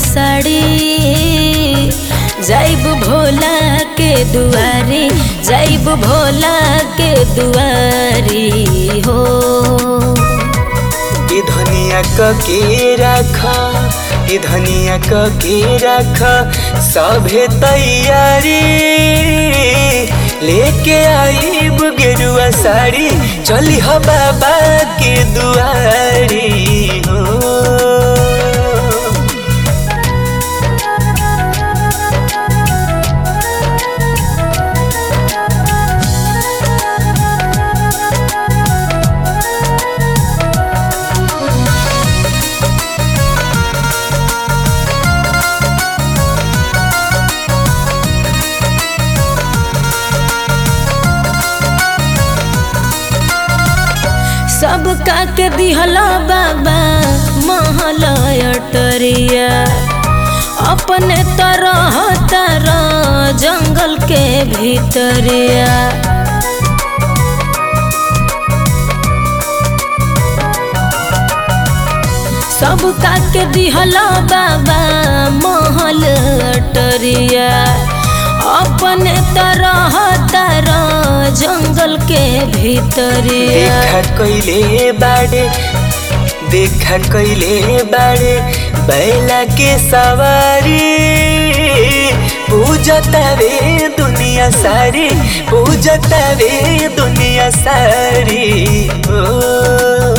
साड़ी जाइब भोला के दुआरी जाइब भोला के दुआरी हो ई धनिया क के राख ई धनिया क के राख सभे तैयारी लेके आईब गेरुआ साड़ी चली हो बाबा के दुआरी हो सब का के दिहला बाबा महल अटरिया अपने तरह तरह जंगल के भीतरिया सब का के दिहला बाबा महल अटरिया अपने तरह तरह जंगल के भीतरिया देखा कैले बाड़े देखा कैले बाड़े बैला के सवारी पूजता रे दुनिया सारी पूजता रे दुनिया सारी ओ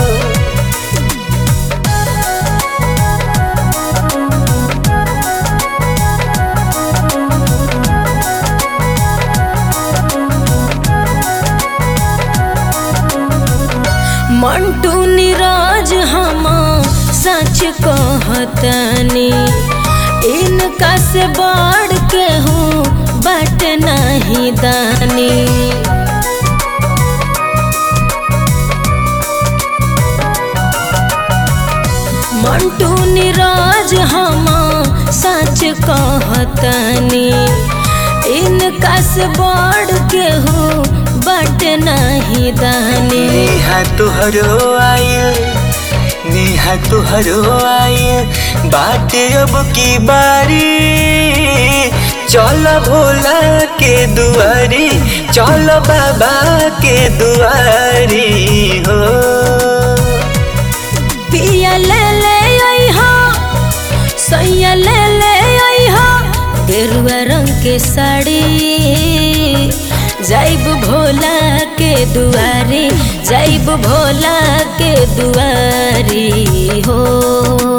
मंटू नीरज हम सच कहतनी इनका से बढ़ के हूँ बट नहीं दानी मंटू नीरज हम सच कहतनी इनका से बढ़ के हूँ बट नहीं दानी नेहा तुहरो आयल नेहा तुहरो आयल बाटे अब की बारी चल भोला के दुआरी चल बाबा के दुआरी हो पिया ले ले अइहा सैया ले ले अइहा गेरुआ रंग के साड़ी जाइब भोला के दुआरी जाइब भोला के दुआरी हो